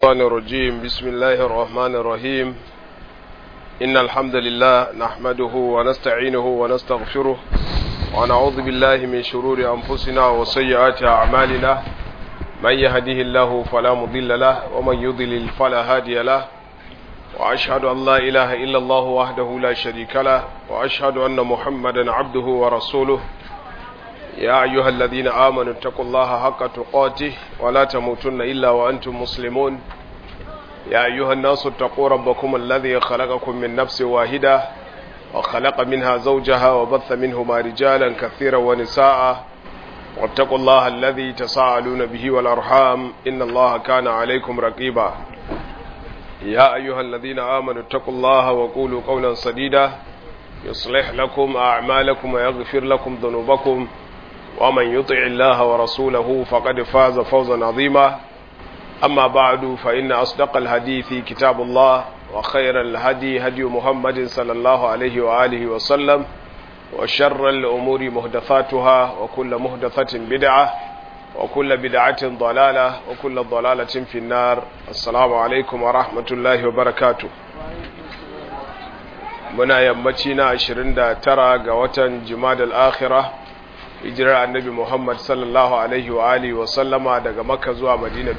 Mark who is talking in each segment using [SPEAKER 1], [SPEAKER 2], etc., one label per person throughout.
[SPEAKER 1] الشيطان الرجيم بسم الله الرحمن الرحيم إن الحمد لله نحمده ونستعينه ونستغفره ونعوذ بالله من شرور أنفسنا وسيئات أعمالنا من يهده الله فلا مضل له ومن يضلل فلا هادي له وأشهد أن لا إله إلا الله وحده لا شريك له وأشهد أن محمدا عبده ورسوله يا أيها الذين آمنوا اتقوا الله حق تقاته ولا تموتن إلا وأنتم مسلمون يا أيها الناس اتقوا ربكم الذي خلقكم من نفس واحدة وخلق منها زوجها وبث منهما رجالا كثيرا ونساء واتقوا الله الذي تساءلون به والأرحام إن الله كان عليكم رقيبا يا أيها الذين آمنوا اتقوا الله وقولوا قولا سديدا يصلح لكم أعمالكم ويغفر لكم ذنوبكم ومن يطع الله ورسوله فقد فاز فوزا عظيما أما بعد فإن أصدق الحديث كتاب الله وخير الهدي هدي محمد صلى الله عليه وآله وسلم وشر الأمور مهدثاتها وكل مهدثة بدعة وكل بدعة ضلالة وكل ضلالة في النار السلام عليكم ورحمة الله وبركاته muna yammaci na 29 ga watan jimadal akhirah hijirar annabi Muhammad sallallahu alaihi wa alihi wa sallama daga Makka zuwa Madina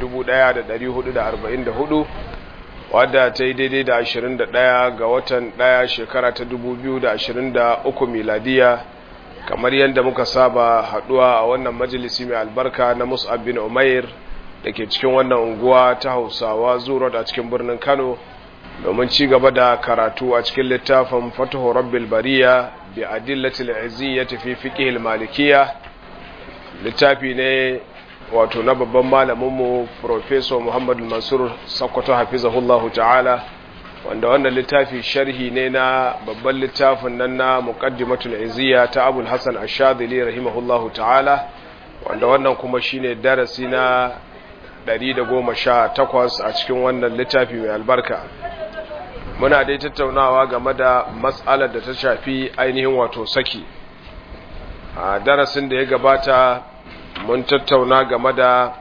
[SPEAKER 1] 1444 wadda ta yi daidai da 21 ga watan 1 shekara ta 2023 miladiya kamar yadda muka saba haduwa a wannan majalisi mai albarka na Mus'ab bin Umair da ke cikin wannan unguwa ta Hausawa Zuro a cikin birnin Kano domin ci gaba da karatu a cikin littafin Fatuhu Rabbil Bariya bi adillatil iziyyati fi fiqh malikiyya littafi ne wato na babban malamin mu professor Muhammad Mansur Sakkwato hafizahullahu ta'ala wanda wannan littafi sharhi ne na babban littafin nan na muqaddimatul iziyya ta Abul Hasan Ash-Shadhili rahimahullahu ta'ala wanda wannan kuma shine darasi na 118 a cikin wannan littafi mai albarka muna dai tattaunawa game da matsalar da ta shafi ainihin wato saki a darasin da ya gabata mun tattauna game da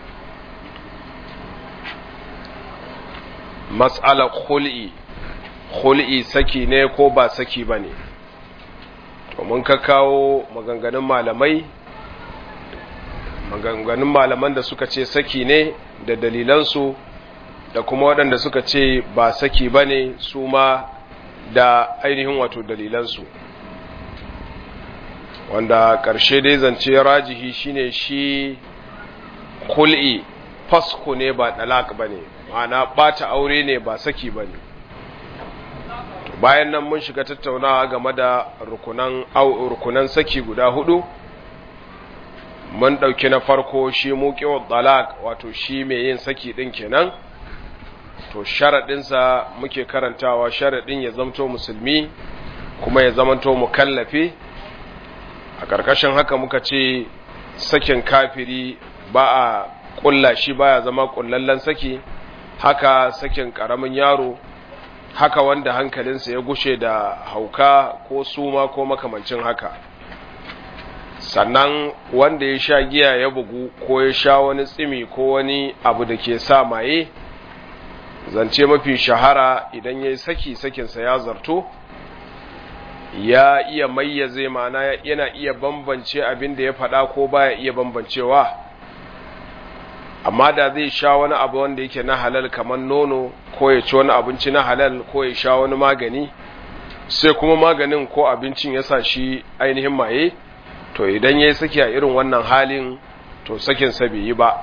[SPEAKER 1] matsalar hul'i hul'i saki ne ko ba saki ba ne to mun ka kawo maganganun malamai maganganun malaman da suka ce saki ne da dalilansu da kuma waɗanda suka ce ba saki ba ne su ma da ainihin wato dalilansu wanda ƙarshe dai zance rajihi shine shi kul'i fasko ne ba ɗalak ba ne ma'ana ɓata aure ne ba saki ba ne bayan nan mun shiga tattaunawa game da rukunan, rukunan saki guda hudu mun ɗauki na farko shi muƙewar ɗalak wato shi mai yin saki ɗin kenan to sharaɗinsa muke karantawa sharaɗin ya zamto musulmi kuma ya zamanto mukallafi a ƙarƙashin haka muka ce sakin kafiri ba a ƙulla shi baya zama ƙullallen saki haka sakin ƙaramin yaro haka wanda hankalinsa ya gushe da hauka ko suma ko makamancin haka sannan wanda ya sha giya ya bugu ko ya sha wani tsimi ko wani abu da ke sa maye zance mafi shahara idan ya yi saki sakinsa ya zarto ya iya mayyaze mana yana iya bambance abin da ya faɗa ko baya iya bambancewa amma da zai sha wani abu wanda yake na halal kamar nono ko ya ci wani abinci na halal ko ya sha wani magani sai kuma maganin ko abincin ya sa shi ainihin maye to idan ya yi saki a irin wannan halin to sakinsa bai yi ba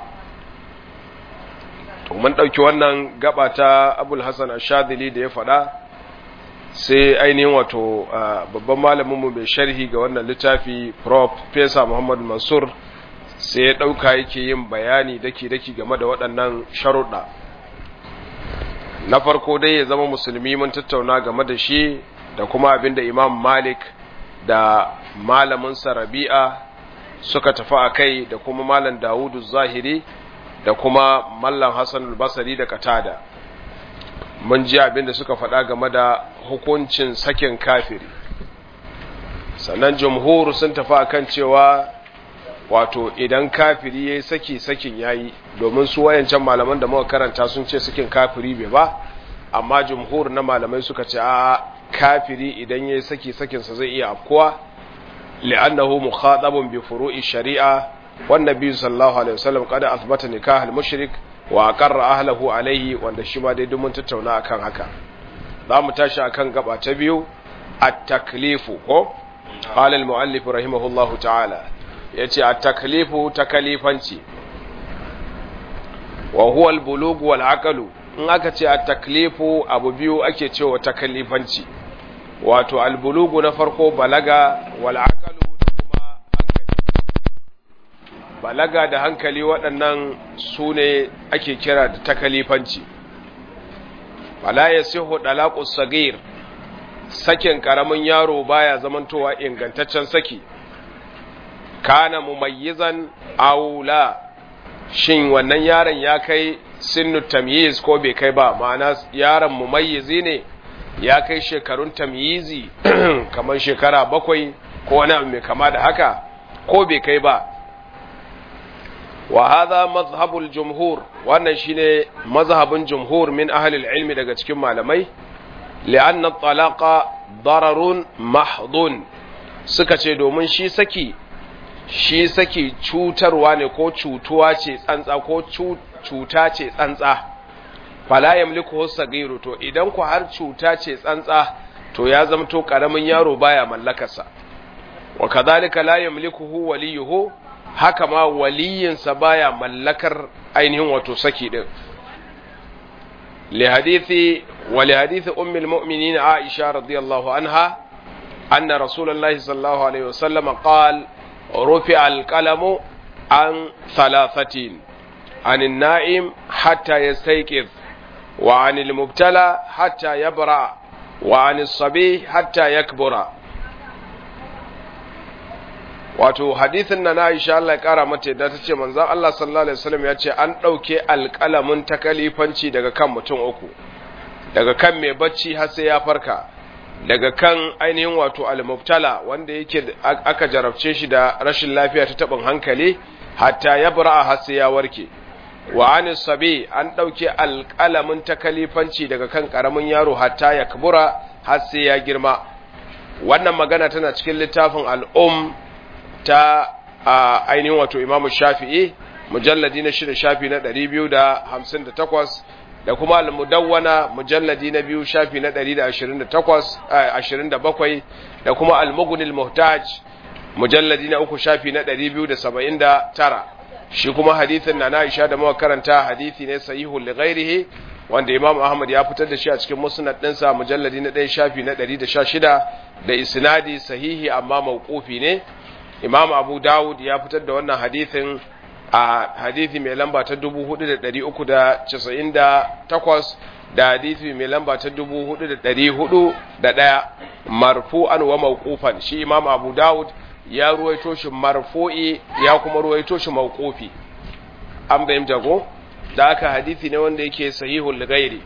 [SPEAKER 1] to mun ɗauki wannan gaba ta abul hassan ashadili da ya faɗa sai ainihin wato babban malaminmu mai sharhi ga wannan littafi prof fesa muhammad mansur sai ya ɗauka yake yin bayani daki-daki game da waɗannan sharuɗa na farko dai ya zama musulmi mun tattauna game da shi da kuma abin da imam malik da malaminsa rabi'a suka tafi a kai da kuma malam dawudu zahiri da kuma mallam Hassan al-Basri da Katada mun ji abin da suka faɗa game da hukuncin sakin kafiri sannan jumhur sun tafi akan cewa wato idan kafiri yayi saki sakin yayi domin su wayancan malaman da muka karanta sun ce sakin kafiri bai ba amma jumhur na malamai suka ce a kafiri idan yayi saki sakin sa zai iya afkuwa li'annahu mukhatabun bi furu'i shari'a wan nabi sallallahu alaihi wasallam qad athbata nikah al-mushrik wa aqarra ahlihi alaihi wanda shi ma dai mun tattauna akan haka za mu tashi akan gaba ta biyu at-taklifu ko qala al-muallif rahimahullahu ta'ala yace at-taklifu takalifanci wa huwa al-bulugh wal aqlu in aka ce at-taklifu abu biyu ake cewa takalifanci wato al-bulugh na farko balaga wal aqlu da kuma hankali balaga da hankali waɗannan su ne ake kira da takalifanci fala yasihu dalaqus sagir sakin karamin yaro baya zamantowa ingantaccen saki kana mumayyizan aula shin wannan yaron ya kai sinnu tamyiz ko bai kai ba ma'ana yaron mumayyizi ne ya kai shekarun tamyizi kamar shekara bakwai ko wani abu mai kama da haka ko bai kai ba wa hadha mazhabul jumhur wannan shine mazhabin jumhur min ahli ilmi daga cikin malamai li'anna talaqa dararun mahdun suka ce domin shi saki shi saki cutarwa ne ko cutuwa ce tsantsa ko cuta ce tsantsa fala yamliku sagiru to idan ku har cuta ce tsantsa to ya zamto karamin yaro baya mallakarsa wa kadhalika la yamlikuhu waliyuhu haka ma waliyinsa baya mallakar ainihin wato saki din li hadithi wa li hadithi ummi almu'minin Aisha radiyallahu anha anna rasulullahi sallallahu alaihi wasallam qala rufi alqalamu an thalathatin عن النائم حتى يستيقظ وعن المبتلى حتى يبرأ وعن الصبي حتى يكبر wato hadithin na na Aisha Allah ya kara mata da ta ce manzon Allah sallallahu alaihi wasallam ya ce an ɗauke alƙalamin takalifanci daga kan mutum uku daga kan mai bacci har sai ya farka daga kan ainihin wato al-mubtala wanda yake aka jarabce shi da rashin lafiya ta tabin hankali hatta ya bura har sai ya warke wa an sabi an ɗauke alƙalamin takalifanci daga kan ƙaramin yaro hatta ya kabura har sai ya girma wannan magana tana cikin littafin al'um ta ainihin wato imamu shafi'i mujalladi na shida shafi na ɗari biyu da hamsin da takwas da kuma al-mudawwana mujalladi na biyu shafi na ɗari da ashirin da takwas ashirin da bakwai da kuma al-mugunil muhtaj mujalladi na uku shafi na ɗari biyu da saba'in da tara shi kuma hadithin na Aisha da muka karanta hadithi ne sahihu li ghairihi wanda Imam Ahmad ya fitar da shi a cikin musnad ɗinsa mujalladi na ɗaya shafi na ɗari da sha shida da isnadi sahihi amma mawqufi ne Imam Abu Dawud ya fitar da wannan hadithin a hadithi mai lamba ta 4498 da hadithi mai lamba ta 4401 marfu'an wa mawqufan shi Imam Abu Dawud ya ruwaito shi marfu'i ya kuma ruwaito shi mawqufi an bayyana jago da aka hadithi ne wanda yake sahihul ghairi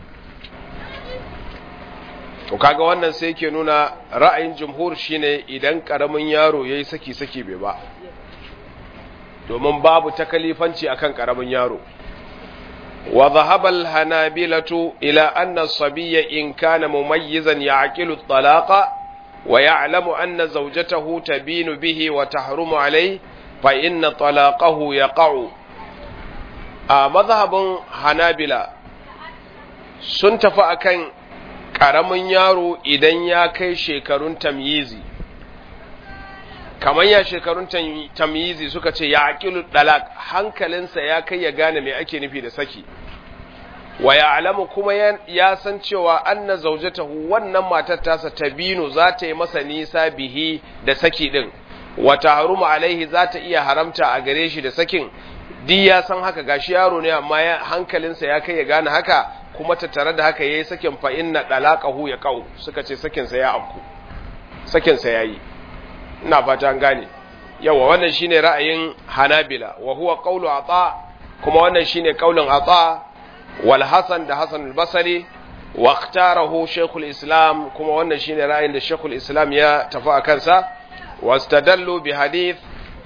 [SPEAKER 1] to kaga wannan sai yake nuna ra'ayin jumhur shine idan karamin yaro yayi saki saki bai ba domin babu takalifanci akan karamin yaro wa dhahaba al-hanabilatu ila anna as-sabiyya in kana mumayyizan ya'qilu at-talaqa wa ya'lamu anna zawjatahu tabinu bihi wa tahrumu alayhi fa inna talaqahu yaqa'u a mazhabin hanabila sun tafi akan ƙaramin yaro idan ya kai shekarun tamyizi kamar ya shekarun tamyizi suka ce ya aƙilu ɗalak hankalinsa ya kai ya gane mai ake nufi da saki wa ya alamu kuma ya san cewa anna zaujatahu wannan matar tasa tabinu za ta yi masa nisa bihi da saki ɗin wata haruma alaihi za ta iya haramta a gare shi da sakin di ya san haka gashi yaro ne amma hankalinsa ya kai ya gane haka kuma tattare da haka yayi sakin fa inna dalaqahu ya qau suka ce sakin sa ya afku sakin sa yayi ina fata an gane yawa wannan shine ra'ayin Hanabila wa huwa qawlu Ata kuma wannan shine qaulin Ata wal Hasan da Hasan al-Basri wa ikhtarahu Sheikhul Islam kuma wannan shine ra'ayin da Sheikhul Islam ya tafi a kansa wastadallu bi hadith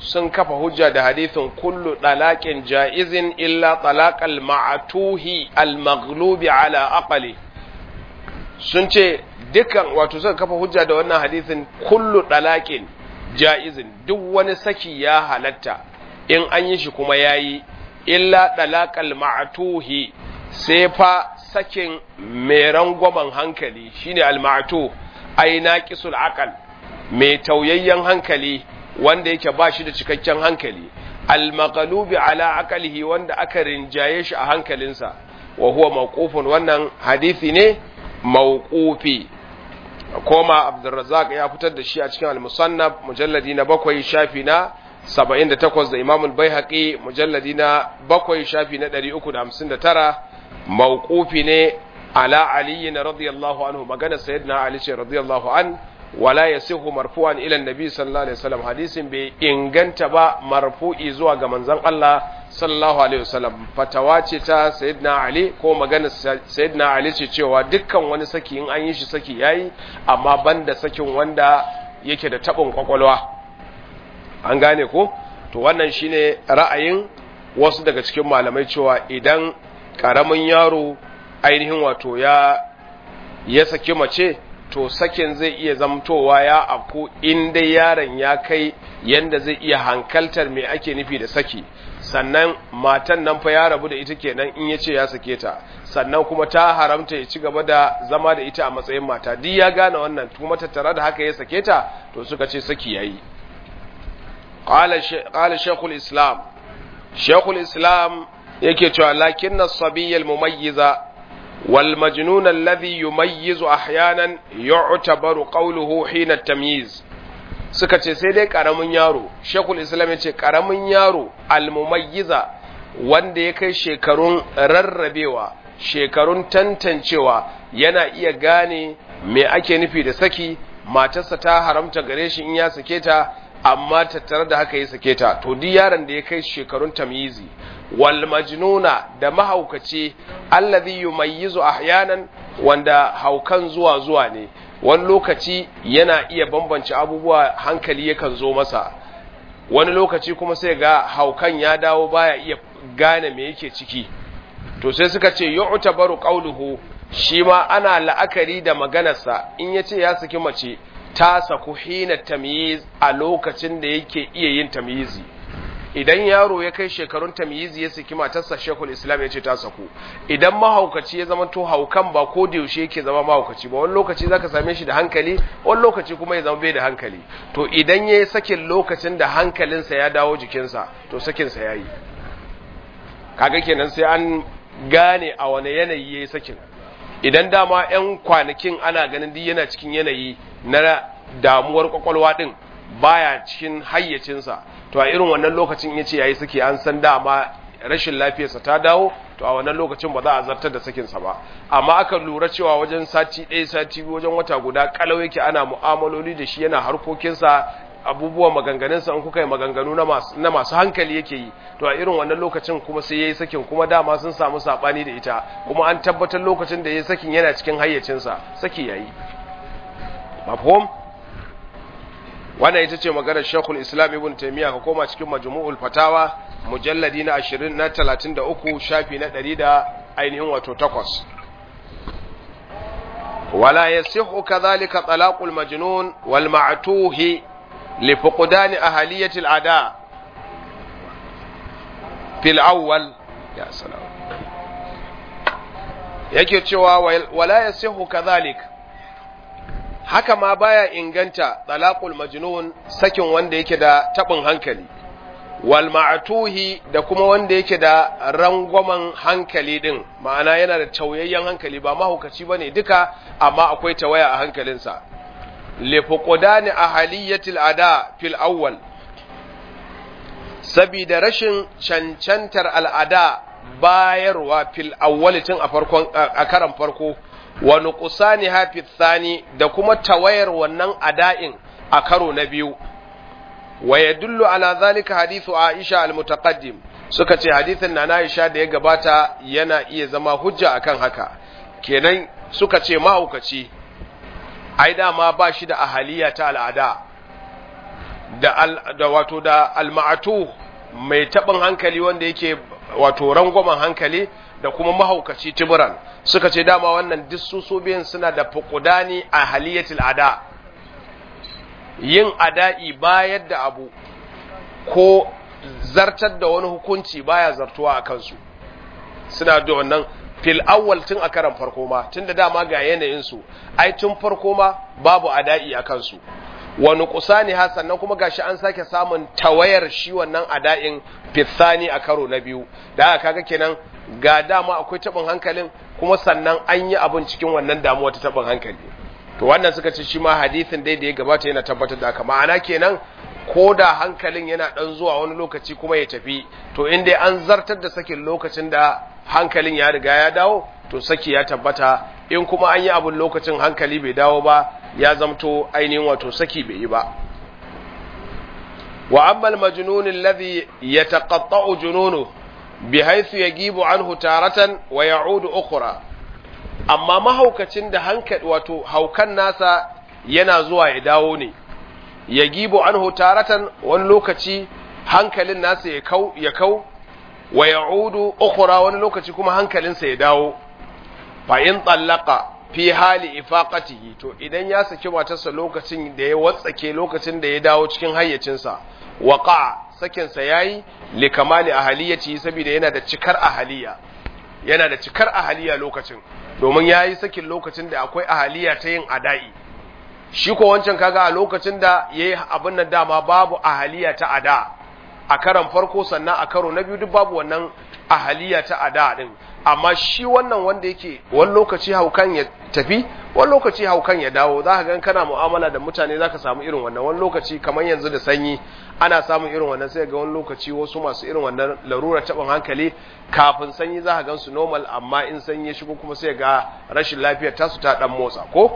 [SPEAKER 1] sun kafa hujja da hadithin kullu dalaqin jaizin illa talaqal ma'tuhi al-maghlubi ala aqli sun ce dukkan wato suka kafa hujja da wannan hadithin kullu dalaqin jaizin duk wani saki ya halatta in an yi shi kuma yayi illa dalaqal ma'tuhi sai fa sakin mai rangwamen hankali shine al-ma'tuh ai naqisul aqal mai tauyayyen hankali wanda yake ba shi da cikakken hankali al-maghlubi ala aqlihi wanda aka rinjaye shi a hankalinsa wa huwa mawqufun wannan hadisi ne mawqufi koma Abdurrazzaq ya fitar da shi a cikin al-Musannaf mujalladi na bakwai shafi na 78 da Imam al-Baihaqi mujalladi na bakwai shafi na 359 mawqufi ne ala Ali radiyallahu anhu magana sayyidina Ali ce radiyallahu an wala yasihu marfu'an ila annabi sallallahu alaihi wasallam hadisin bai inganta ba marfu'i zuwa ga manzon Allah sallallahu alaihi wasallam fatawa ce ta sayyidina Ali ko magana sayyidina Ali ce cewa dukkan wani saki in an yi shi saki yayi amma banda sakin wanda yake da tabin kwakwalwa an gane ko to wannan shine ra'ayin wasu daga cikin malamai cewa idan karamin yaro ainihin wato ya ya saki mace to sakin zai iya zamtowa ya afku in dai yaron ya kai yanda zai iya hankaltar me ake nufi da saki sannan matan nan fa ya rabu da ita kenan in ya ce ya sake ta sannan kuma ta haramta ya ci gaba da zama da ita a matsayin mata duk ya gane wannan kuma tattare da haka ya sake ta to suka ce saki yayi qala shaykhul islam shaykhul islam yake cewa lakinna sabiyyal mumayyiza والمجنون الذي يميز احيانا يعتبر قوله حين التمييز suka ce sai dai karamin yaro shekul islam ya ce karamin yaro almumayyiza wanda ya kai shekarun rarrabewa shekarun tantancewa yana iya gane me ake nufi da saki matarsa ta haramta gare shi in ya sake ta amma tattare da haka ya sake ta to duk yaron da ya kai shekarun tamyizi wal majnuna da mahaukaci allazi yumayyizu ahyanan wanda haukan zuwa zuwa ne wani lokaci yana iya bambance abubuwa hankali yakan zo masa wani lokaci kuma sai ga haukan ya dawo baya iya gane me yake ciki to sai suka ce yu'tabaru qawluhu shi ma ana la'akari da maganarsa in yace ya saki mace ta saku hina tamyiz a lokacin da yake iya yin tamyizi idan yaro ya kai shekarun tamyizi ya saki matarsa shekul islam ya ce ta saku idan mahaukaci ya zama to haukan ba ko da yaushe yake zama mahaukaci ba wani lokaci zaka same shi da hankali wani lokaci kuma ya zama bai da hankali to idan ya yi sakin lokacin da hankalinsa ya dawo jikinsa to sakinsa ya yi kaga kenan sai an gane a wane yanayi ya yi sakin idan dama 'yan kwanakin ana ganin duk yana cikin yanayi na damuwar kwakwalwa din baya cikin hayyacinsa to a irin wannan lokacin ya ce yayi saki an san dama rashin lafiyarsa ta dawo to a wannan lokacin ba za a zartar da sakinsa ba amma aka lura cewa wajen sati ɗaya sati biyu wajen wata guda kalau yake ana mu'amaloli da shi yana harkokinsa abubuwan maganganunsa in kuka yi maganganu na masu hankali yake yi to a irin wannan lokacin kuma sai ya yi sakin kuma dama sun samu saɓani da ita kuma an tabbatar lokacin da ya yi sakin yana cikin hayyacinsa saki ya yi mafhum wannan ita ce maganar shekul islam ibn taimiyya ka koma cikin majmu'ul fatawa mujalladi na 20 na 33 shafi na 100 da ainihin wato takwas wala yasihu kadhalika talaqul majnun wal ma'tuhi li fuqdan ahliyati al ada fil awwal ya salam yake cewa wala yasihu kadhalika haka ma baya inganta talaqul majnun sakin wanda yake da tabin hankali wal ma'tuhi da kuma wanda yake da rangwamen hankali din ma'ana yana da tauyayyen hankali ba mahaukaci bane duka amma akwai tawaya a hankalinsa li fuqdani ahaliyatil ada fil awwal sabida rashin cancantar al'ada bayarwa fil awwal tun a farkon a karan farko wa nuqsani hafi thani da kuma tawayar wannan ada'in a karo na biyu wa yadullu ala zalika hadithu Aisha al-mutaqaddim suka ce hadithin na Aisha da ya gabata yana iya zama hujja akan haka kenan suka ce mahaukaci ai dama ba shi da ahaliya ta al'ada da al, da wato da alma'atu mai tabin hankali wanda yake wato rangwamen hankali da kuma mahaukaci tiburan suka ce dama wannan duk su biyan suna da fuqudani a haliyatil ada yin ada'i bayar da abu ko zartar da wani hukunci baya zartuwa a kansu suna da wannan fil awwal tun a karan farko ma tun da dama ga yanayinsu ai tun farko ma babu ada'i a kansu wani kusani ha sannan kuma gashi an sake samun tawayar shi wannan ada'in fitsani a karo na biyu da aka kaga kenan ga dama akwai tabin hankalin kuma sannan an yi abin cikin wannan damuwa ta tabin hankali to wannan suka ce shi ma hadisin dai da ya gabata yana tabbatar da haka ma'ana kenan ko da hankalin yana dan zuwa wani lokaci kuma ya tafi to in dai an zartar da sakin lokacin da hankalin ya riga ya dawo to saki ya tabbata in kuma an yi abin lokacin hankali bai dawo ba ya zamto ainihin wato saki bai yi ba wa amma al-majnun alladhi yataqatta'u jununu bihaythu yagibu anhu taratan wa ya'udu ukhra amma mahaukacin da hankali wato haukan nasa yana zuwa ya dawo ne yagibu anhu taratan wani lokaci hankalin nasa ya kau ya kau wa ya'udu ukhra wani lokaci kuma hankalinsa ya dawo fa in tallaqa fi hali ifaqatihi to idan ya saki matarsa lokacin da ya watsake lokacin da ya dawo cikin hayyacinsa waqa sakin sa yayi li kamali ahaliyati saboda yana da cikar ahaliya yana da cikar ahaliya lokacin domin yayi sakin lokacin da akwai ahaliya ta yin adai shi ko wancan kaga a lokacin da yayi abin nan dama babu ahaliya ta ada a karan farko sannan a karo na biyu duk babu wannan ahaliya ta ada din amma shi wannan wanda yake wani lokaci haukan ya tafi wani lokaci haukan ya dawo za ka gan kana mu'amala da mutane za ka samu irin wannan wani lokaci kamar yanzu da sanyi ana samun irin wannan sai ga wani lokaci wasu masu irin wannan larura taɓin hankali kafin sanyi za ka gan su normal amma in sanyi ya shigo kuma sai ga rashin lafiyar tasu ta ɗan motsa ko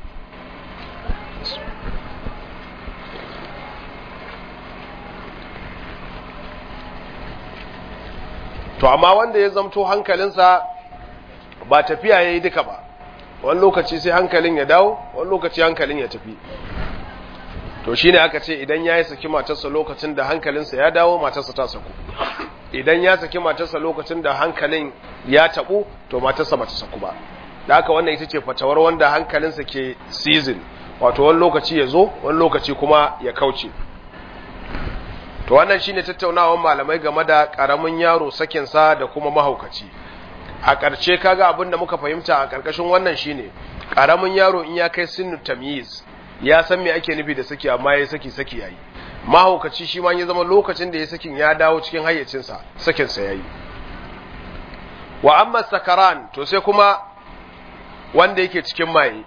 [SPEAKER 1] to amma wanda ya zamto hankalinsa ba tafiya ya yi duka ba wani lokaci sai hankalin ya dawo wani lokaci hankalin ya tafi to shine aka ce idan ya yi saki matarsa lokacin da hankalinsa ya dawo matarsa ta saku idan ya saki matarsa lokacin da hankalin ya tabu to matarsa ba ta saku ba da haka wannan ita ce fatawar wanda hankalinsa ke season wato wani lokaci ya zo wani lokaci kuma ya kauce to wannan shine tattaunawar malamai game da karamin yaro sakinsa da kuma mahaukaci a ƙarshe kaga abin da muka fahimta a ƙarƙashin wannan shine karamin yaro in ya kai sinu tamyiz ya san me ake nufi da saki amma ya saki saki yayi mahaukaci shi ma ya zama lokacin da ya sakin ya dawo cikin hayyacinsa sakinsa yayi wa amma sakaran to sai kuma wanda yake cikin maye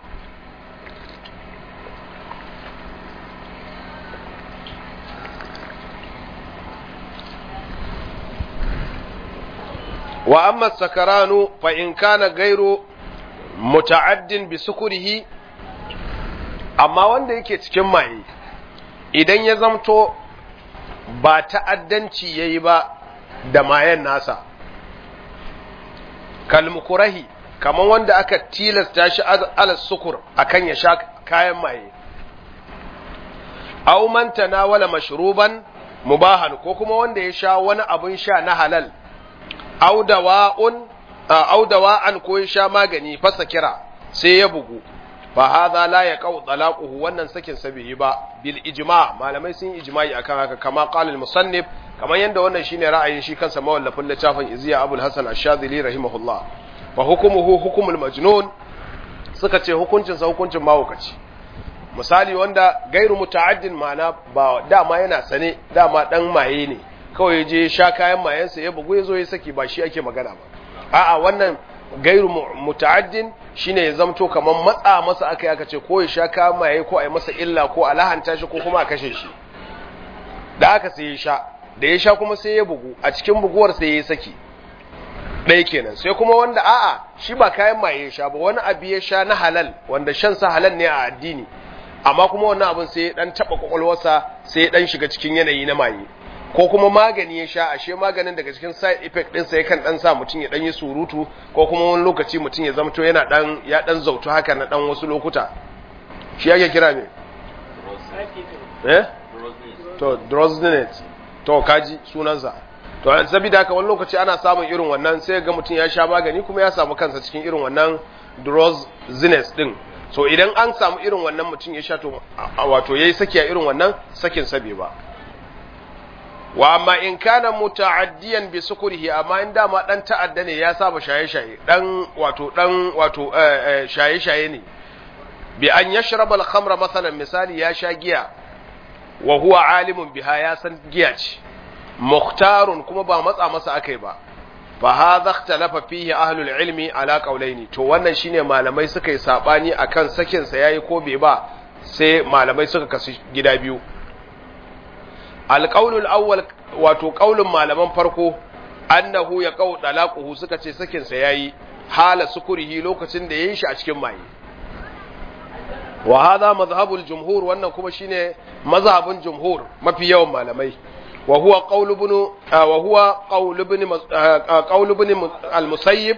[SPEAKER 1] wa amma sakaranu fa in kana gairu muta'addin bi sukurihi amma wanda yake cikin maye idan ya zamto ba ta'addanci yayi ba da mayen nasa kalmukurahi kaman wanda aka tilasta shi ala sukur akan ya sha kayan maye aw man tanawala mashruban mubahan ko kuma wanda ya sha wani abun sha na halal audawa'an ko ya sha magani fasa kira sai ya bugu fa hadha la yaqau talaquhu wannan sakin sa bai yi ba bil ijma malamai sun yi ijma'i akan haka kama qala al musannif kamar yanda wannan shine ra'ayin shi kansa mawallafin littafin iziya abul hasan ash-shadhili rahimahullah fa hukumuhu hukumul majnun suka ce hukuncin sa hukuncin mawukaci misali wanda gairu muta'addin ma'ana ba dama yana sane dama dan maye ne kawai je sha kayan mayansa ya bugu ya zo ya saki ba shi ake magana ba a'a wannan gairu muta'addin shine ya zamto kamar matsa masa aka aka ce ko ya sha kayan maye ko a yi masa illa ko a lahanta shi ko kuma a kashe shi da aka sai ya sha da ya sha kuma sai ya bugu a cikin buguwar sai ya saki ɗaya kenan sai kuma wanda a'a shi ba kayan maye ya sha ba wani abu ya sha na halal wanda shan sa halal ne a addini amma kuma wannan abin sai ya dan taba kwakwalwarsa sai ya dan shiga cikin yanayi na maye ko kuma magani ya sha ashe maganin daga cikin side effect din sa yakan dan sa mutum ya dan yi surutu ko kuma wani lokaci mutum ya zamto yana dan ya dan zautu haka na dan wasu lokuta shi yake kira ne eh to drosnet to kaji sunansa to an sabida haka wani lokaci ana samun irin wannan sai ga mutum ya sha magani kuma ya samu kansa cikin irin wannan drosnet din so idan an samu irin wannan mutum ya sha to wato yayi saki a irin wannan sakin sabe ba wa amma in kana muta'addiyan bi sukurihi amma in dama dan ta'adda ne ya saba shaye-shaye dan wato dan wato shaye-shaye ne bi an yashraba al-khamra masalan misali ya sha giya wa huwa alimun biha ya san giya ce mukhtarun kuma ba matsa masa akai ba fa hadha ikhtalafa fihi ahlul ilmi ala qawlaini to wannan shine malamai suka yi sabani akan sakin sa yayi ko bai ba sai malamai suka kasu gida biyu alqaulul awwal wato qaulun malaman farko annahu ya qau dalaquhu suka ce sakin sa yayi hala sukurihi lokacin da yayin shi a cikin maye wa hadha madhhabul jumhur wannan kuma shine mazhabin jumhur mafi yawan malamai wa huwa qaul ibn wa huwa qaul ibn qaul ibn al-musayyib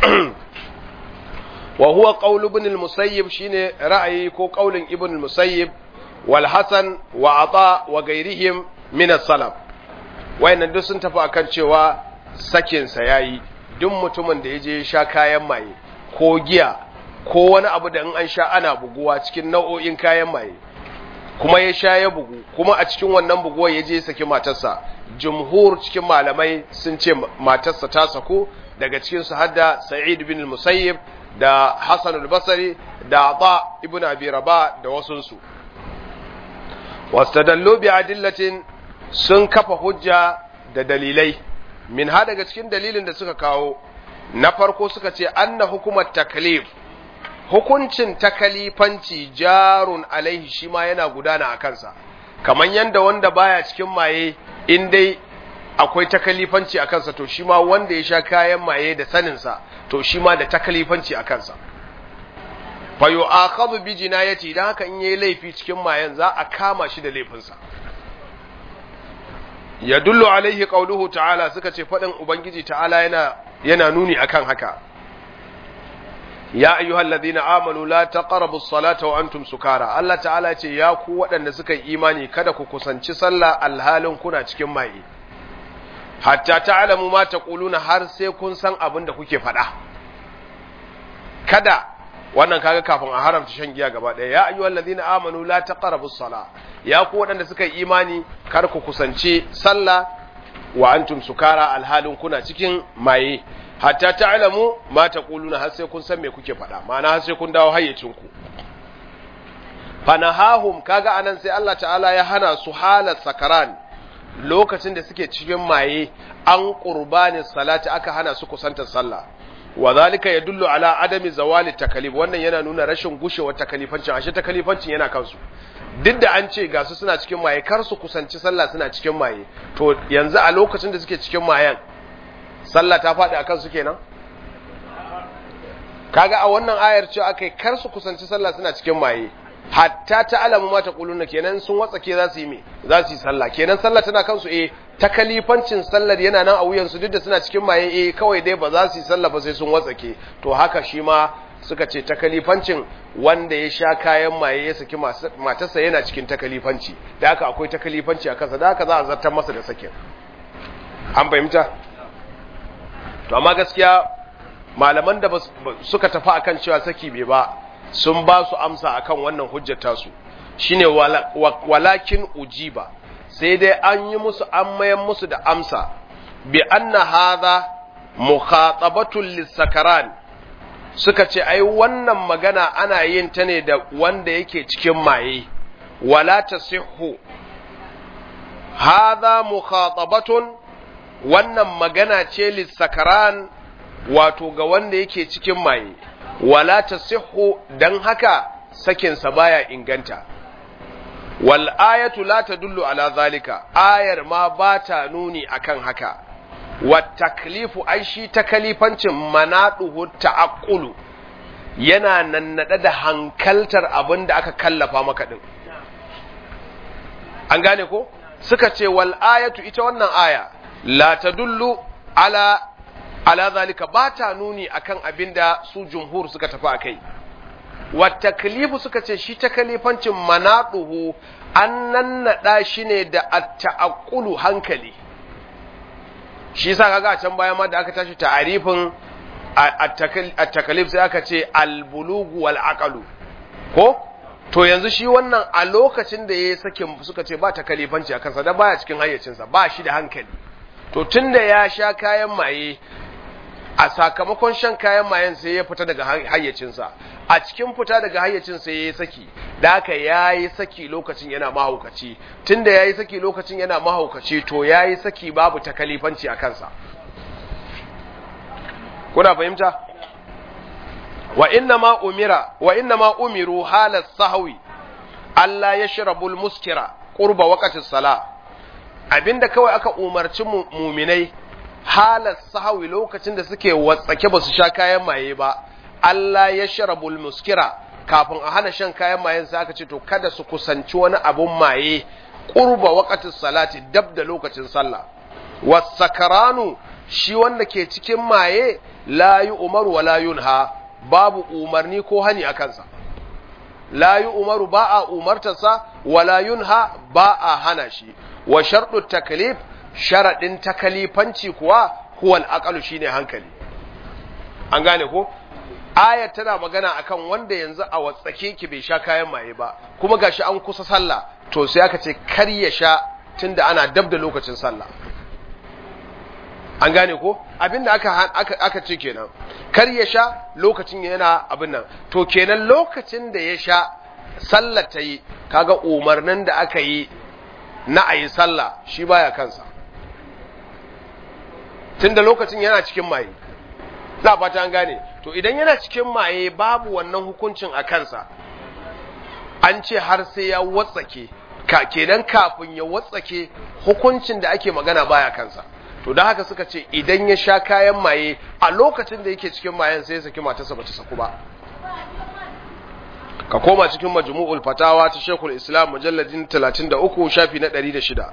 [SPEAKER 1] wa huwa qaul ibn al-musayyib shine ra'ayi ko qaulin ibn al-musayyib wal hasan wa ata wa ghairihim min as-salaf wayannan duk sun tafi akan cewa sakin sa yayi duk mutumin da yaje sha kayan maye ko giya ko wani abu da in an sha ana buguwa cikin nau'o'in kayan maye kuma ya sha ya bugu kuma a cikin wannan buguwa ya je saki matarsa jumhur cikin malamai sun ce matarsa ta sako daga cikin su hadda sa'id bin musayyib da hasan al-basri da ata ibn abi rabah da wasun su wastadallu bi adillatin sun kafa hujja da dalilai min ha daga cikin dalilin da suka kawo na farko suka ce anna hukumar taklif hukuncin takalifanci jarun alaihi shi ma yana gudana a kansa kamar yadda wanda baya cikin maye in dai akwai takalifanci a kansa to shi ma wanda ya sha kayan maye da saninsa to shi ma da takalifanci a kansa fa yu'akhadhu bi jinayati dan haka in yayi laifi cikin mayen za a kama shi da laifinsa yadullu alaihi qauluhu ta'ala suka ce fadin ubangiji ta'ala yana yana nuni akan haka ya ayyuhal ladina amanu la taqrabu as-salata wa antum sukara Allah ta'ala ce ya ku waɗanda suka yi imani kada ku kusanci sallah alhalin kuna cikin maye hatta ta'lamu ma taquluna har sai kun san abin da kuke faɗa kada wannan kaga kafin a haramta shan giya gaba ɗaya ya ayyuhal ladina amanu la taqrabu as-sala ya ku waɗanda suka yi imani kar ku kusanci sallah wa antum sukara alhalin kuna cikin maye hatta ta'lamu ma taquluna har sai kun san me kuke faɗa ma'ana har sai kun dawo hayyacin ku fanahahum kaga anan sai Allah ta'ala ya hana su halat sakaran lokacin da suke cikin maye an qurbani salati aka hana su kusantar sallah wa zalika yadullu ala adami zawali takalif wannan yana nuna rashin gushewar takalifancin ashe takalifancin yana kansu duk da an ce ga su suna cikin maye kar su kusanci sallah suna cikin maye to yanzu a lokacin da suke cikin mayen sallah ta faɗi akan su kenan kaga a wannan ayar ce akai kar su kusanci sallah suna cikin maye hatta ta alamu ma taquluna kenan sun watsake za su yi me za su yi sallah kenan sallah tana kansu eh ta kalifancin sallar yana nan a wuyan su duk da suna cikin maye eh kawai dai ba za su yi sallah ba sai sun watsake to haka shi ma suka ce ta kalifancin wanda ya sha kayan maye ya saki matarsa yana cikin ta kalifanci da haka akwai ta kalifanci a kansa da haka za a zartar masa da sakin an fahimta to amma gaskiya malaman da suka tafi akan cewa saki bai ba sun ba su amsa akan wannan hujjar tasu shine walakin ujiba sai dai an yi musu an mayan musu da amsa bi anna hadha mukhatabatul lisakaran suka ce ai wannan magana ana yin ta ne da wanda yake cikin maye wala tasihhu hadha mukhatabatun wannan magana ce lissakaran wato ga wanda yake cikin maye wala tasihhu dan haka sakinsa baya inganta wal ayatu la tadullu ala zalika ayar ma ba ta nuni akan haka wat taklifu ai shi takalifancin manaduhu ta'aqqulu yana nannade da hankaltar abin da aka kallafa maka din an gane ko suka ce wal ayatu ita wannan aya la tadullu ala ala zalika ba ta nuni akan abin da su jumhur suka tafi akai wa taklifu suka ce shi takalifancin manaduhu an nannaɗa shi ne da at-ta'aqqulu hankali shi yasa kaga a can bayan ma da aka tashi ta'arifin at-takalif sai aka ce al-bulugu wal aqlu ko to yanzu shi wannan a lokacin da yayi sakin suka ce ba takalifanci a kansa da baya cikin hayyacinsa ba shi da hankali to tunda ya sha kayan maye a sakamakon shan kayan mayen sai ya fita daga hayyacinsa a cikin fita daga hayyacinsa ya yi saki da haka ya yi saki lokacin yana mahaukaci tunda ya yi saki lokacin yana mahaukaci to ya yi saki babu takalifanci a kansa kuna fahimta wa inna ma umira wa inna ma umiru halat sahwi Allah ya shirabul muskira qurba waqtis sala abinda kawai aka umarci muminai halar sahawi lokacin da suke watsake ba su sha kayan maye ba Allah ya sharabul muskira kafin a hana shan kayan mayen sai aka ce to kada su kusanci wani abun maye qurba waqtis salati dab da lokacin sallah wasakaranu shi wanda ke cikin maye la umaru wa la yunha babu umarni ko hani a kansa la umaru ba a umartarsa wa la yunha ba a hana shi wa sharɗu taklif sharaɗin takalifanci kuwa huwal aqalu shine hankali an gane ko ayat tana magana akan wanda yanzu a watsake ki bai sha kayan maye ba kuma gashi an kusa sallah to sai aka ce kar ya sha tunda ana dab da lokacin sallah an gane ko abinda aka aka aka ce kenan kar ya sha lokacin yana abin nan to kenan lokacin da ya sha sallah ta yi kaga umarnin da aka yi na ayi sallah shi baya kansa tunda lokacin yana cikin maye na fata an gane to idan yana cikin maye babu wannan hukuncin a kansa an ce har sai ya watsake ka kenan kafin ya watsake hukuncin da ake magana baya kansa to don haka suka ce idan ya sha kayan maye a lokacin da yake cikin mayen sai ya saki matarsa bata saku ba ka koma cikin majmu'ul fatawa ta Sheikhul Islam mujalladin 33 shafi na 106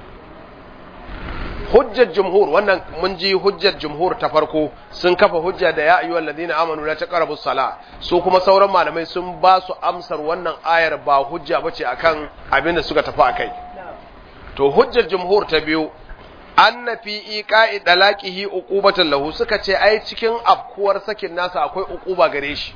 [SPEAKER 1] hujjar jumhur wannan mun ji hujjar jumhur ta farko sun kafa hujja da ya ayyuhal ladina amanu la taqrabu sala su kuma sauran malamai sun ba su amsar wannan ayar ba hujja bace akan abin da suka tafi akai to hujjar jumhur ta biyu anna fi iqa'i dalaqihi uqubatan lahu suka ce ai cikin afkuwar sakin nasa akwai uquba gare shi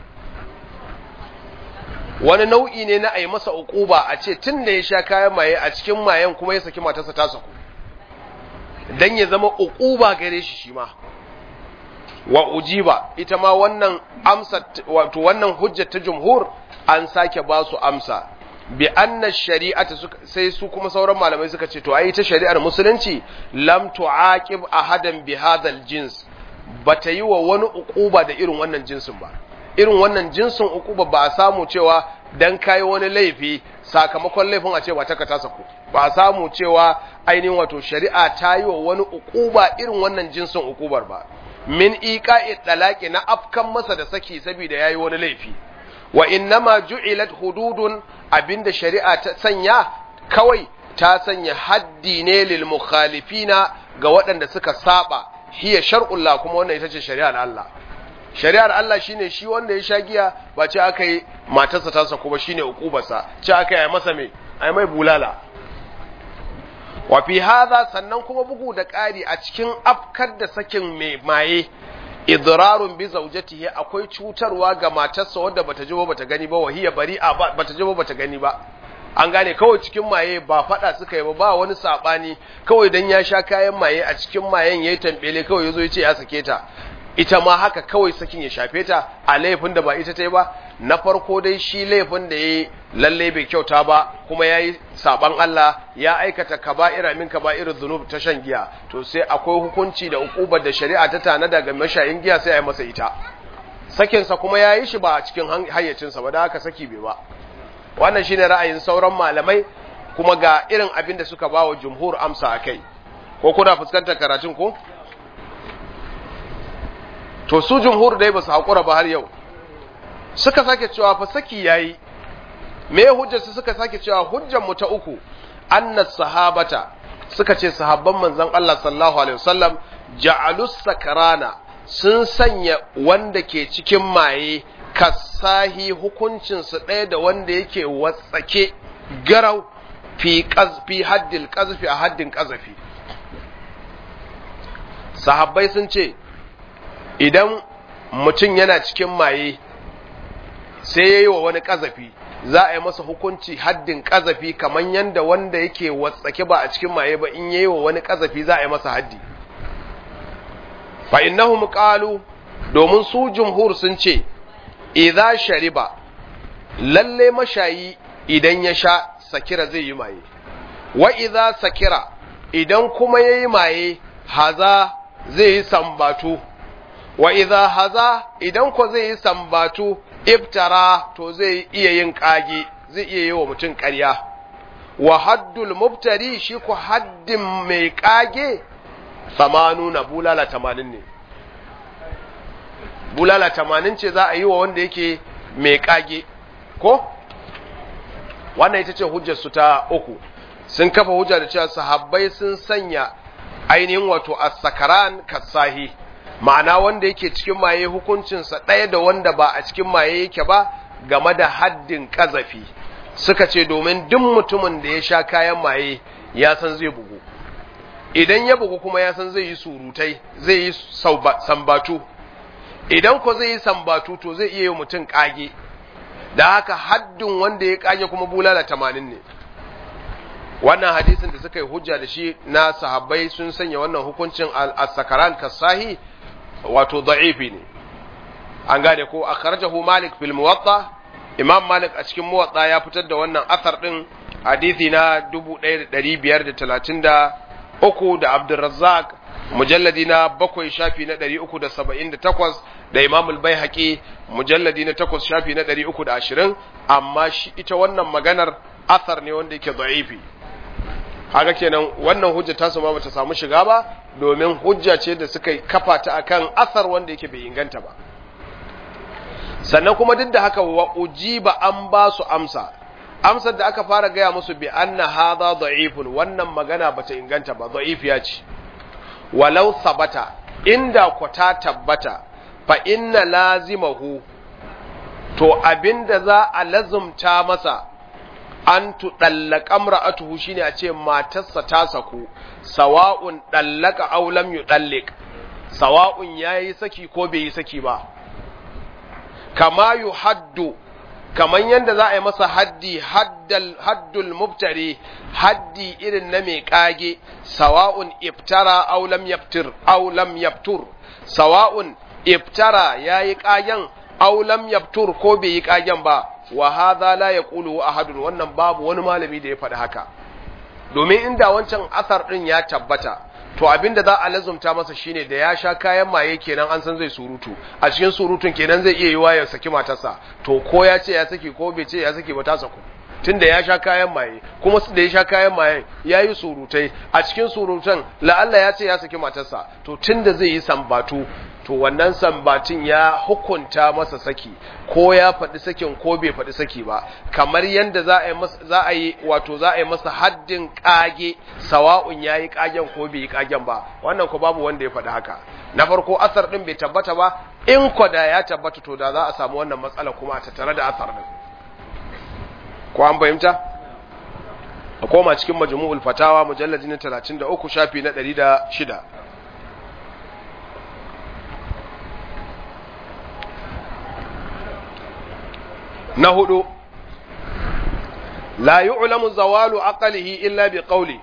[SPEAKER 1] wani nau'i ne na ai masa uquba a ce tun da ya sha kayan maye a cikin mayen kuma ya saki matarsa ta saku dan ya zama uquba gare shi shi ma wa ujiba ita ma wannan amsa wato wannan hujjar ta jumhur an sake ba su amsa bi anna shari'ata sai su kuma sauran malamai suka ce to ai ta shari'ar musulunci lam tu'aqib ahadan bi hadal jins bata yi wa wani uquba da irin wannan jinsin ba irin wannan jinsin uquba ba a samu cewa dan kai wani laifi sakamakon laifin a ce ba ta ka tasa ku ba a samu cewa ainihin wato shari'a ta yi wa wani uquba irin wannan jinsin uqubar ba min iqa'i talaqi na afkan masa da saki saboda yayi wani laifi wa innama ju'ilat hududun abinda shari'a ta sanya kawai ta sanya haddi ne lil mukhalifina ga waɗanda suka saba hiya shar'ullah kuma wannan ita ce shari'ar Allah shari'ar Allah shine shi wanda ya sha giya ba ce aka yi matarsa ta sako ba shine ukubarsa ce aka yi masa me ai mai bulala wa fi hadha sannan kuma bugu da ƙari a cikin afkar da sakin mai maye idrarun bi zawjatihi akwai cutarwa ga matarsa wadda bata ji ba bata gani ba wahiya bari'a bata ji ba bata gani ba an gane kawai cikin maye ba fada suka yi ba ba wani sabani kawai dan ya sha kayan maye a cikin mayen yayi tambele kawai yazo yace ya sake ta ita ma haka kawai sakin ya shafe ta a laifin da ba ita ta yi ba na farko dai shi laifin da yayi lalle bai kyauta ba kuma yayi saban Allah ya aikata kaba'ira min kaba'irudh dhunub ta shan giya to sai akwai hukunci da ukubar da shari'a ta tanada ga mashayin giya sai a yi masa ita sakin sa kuma yayi shi ba a cikin hayyacin sa ba da haka saki bai ba wannan shine ra'ayin sauran malamai kuma ga irin abin da suka bawa jumhur amsa akai ko kuna fuskantar karatun ko to su jumhur dai ba su haƙura ba har yau suka sake cewa fa saki yayi me hujjar su suka sake cewa hujjar mu ta uku annas sahabata suka ce sahabban manzon Allah sallallahu alaihi wasallam ja'alus sakarana sun sanya wanda ke cikin maye kasahi hukuncinsu ɗaya da wanda yake watsake garau fi fi haddil ƙazafi a haddin ƙazafi sahabbai sun ce idan mutum yana cikin maye sai ya yi wa wani ƙazafi za a yi masa hukunci haddin ƙazafi kamar yadda wanda yake watsake ba a cikin maye ba in ya yi wa wani ƙazafi za a yi masa haddi fa innahum qalu domin su jumhur sun ce idza shariba lalle mashayi idan ya sha sakira zai yi maye wa idza sakira idan kuma yayi maye haza zai yi sambatu wa idza haza idan ko zai yi sambatu iftara to zai iya yin kage zai iya yi wa mutum ƙarya wa haddul mubtari shi ko haddin mai kage samanu na bulala tamanin ne bulala tamanin ce za a yi wa wanda yake mai kage ko wannan ita ce hujjarsu ta uku sun kafa hujja da cewa sahabbai sun sanya ainihin wato as-sakaran kasahi ma'ana wanda yake cikin maye hukuncinsa ɗaya da wanda ba a cikin maye yake ba game da haddin ƙazafi suka ce domin duk mutumin da ya sha kayan maye ya san zai bugu idan ya bugu kuma ya san zai yi surutai zai yi sambatu idan ko zai yi sambatu to zai iya yi mutum ƙage da haka haddin wanda ya ƙage kuma bulala tamanin ne wannan hadisin da suka yi hujja da shi na sahabbai sun sanya wannan hukuncin al-sakaran kasahi wato da'ifi ne an gane ko akhrajahu malik fil muwatta imam malik a cikin muwatta ya fitar da wannan asar din hadisi na 1533 da abdurrazzaq mujalladi na bakwai shafi na 378 da imam al-baihaqi mujalladi na 8 shafi na 320 amma shi ita wannan maganar asar ne wanda yake da'ifi haka kenan wannan hujja ta ma bata samu shiga ba domin hujja ce da suka kafa ta akan asar wanda yake bai inganta ba sannan kuma duk da haka wa ujiba an ba su amsa amsar da aka fara gaya musu bi anna hadha da'ifun wannan magana bata inganta ba da'ifiya ce walau sabata inda ku ta tabbata fa inna lazimahu to abinda za a lazumta masa an tuɗallaka mra'atuhu shine a ce matarsa ta saku sawa'un ɗallaka aw lam yuɗallik sawa'un yayi saki ko bai yi saki ba kama yuhaddu kaman yanda za a yi masa haddi haddal haddul mubtari haddi irin na mai kage sawa'un iftara aw lam yaftir aw lam yaftur sawa'un iftara yayi kagen aw lam yaftur ko bai yi kagen ba wa hadha la yaqulu ahadun wannan babu wani malami da ya faɗi haka domin inda wancan asar din ya tabbata to abinda za a lazumta masa shine da ya sha kayan maye kenan an san zai surutu a cikin surutun kenan zai iya yiwa ya saki matarsa to ko ya ce ya saki ko bai ce ya saki ba ta saku tunda ya sha kayan maye kuma su da ya sha kayan maye ya yi surutai a cikin surutan la'alla ya ce ya saki matarsa to tunda zai yi sambatu to wannan sambatin ya hukunta masa saki ko ya faɗi sakin ko bai faɗi saki ba kamar yadda za a yi masa za a yi wato za a yi masa haddin kage sawa'un yayi kagen ko bai yi kagen ba wannan ko babu wanda ya faɗi haka na farko asar din bai tabbata ba in ko da ya tabbata to da za a samu wannan matsala kuma a tattare da asar din ko an fahimta a koma cikin majmu'ul fatawa mujalladi na 33 shafi na 106 na hudu la yu'lamu zawalu aqlihi illa bi qawli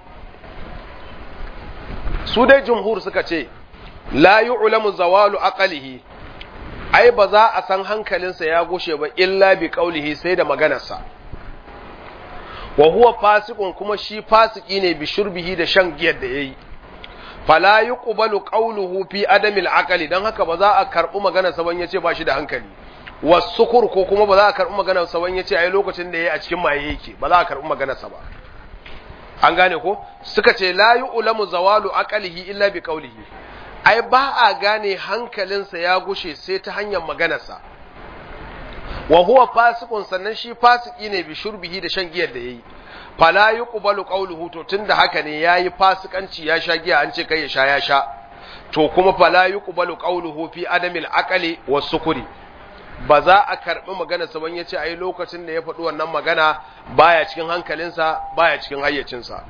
[SPEAKER 1] su dai jumhur suka ce la yu'lamu zawalu aqlihi ai ba za a san hankalinsa ya gushe ba illa bi qawlihi sai da maganarsa wa huwa fasiqun kuma shi fasiki ne bi shurbihi da shan giyar da yayi fala yuqbalu qawluhu fi adamil aqli dan haka ba za a karbi maganarsa ban yace ba shi da hankali wasukur ko kuma ba za a karɓi maganar sa wani yace ai lokacin da yayi a cikin maye yake ba za a karɓi maganar sa ba an gane ko suka ce la yu'lamu zawalu aqlihi illa bi qawlihi ai ba a gane hankalinsa ya gushe sai ta hanyar maganar sa wa huwa fasiqun sannan shi fasiki ne bi shurbihi da shan giyar da yayi fala yuqbalu qawluhu to tunda haka ne yayi fasikanci ya sha giya an ce kai ya sha ya sha to kuma fala yuqbalu qawluhu fi adamil aqli was sukuri ba za a karɓi maganarsa ban ya ce a yi lokacin da ya faɗi wannan magana baya cikin hankalinsa baya cikin hayyacinsa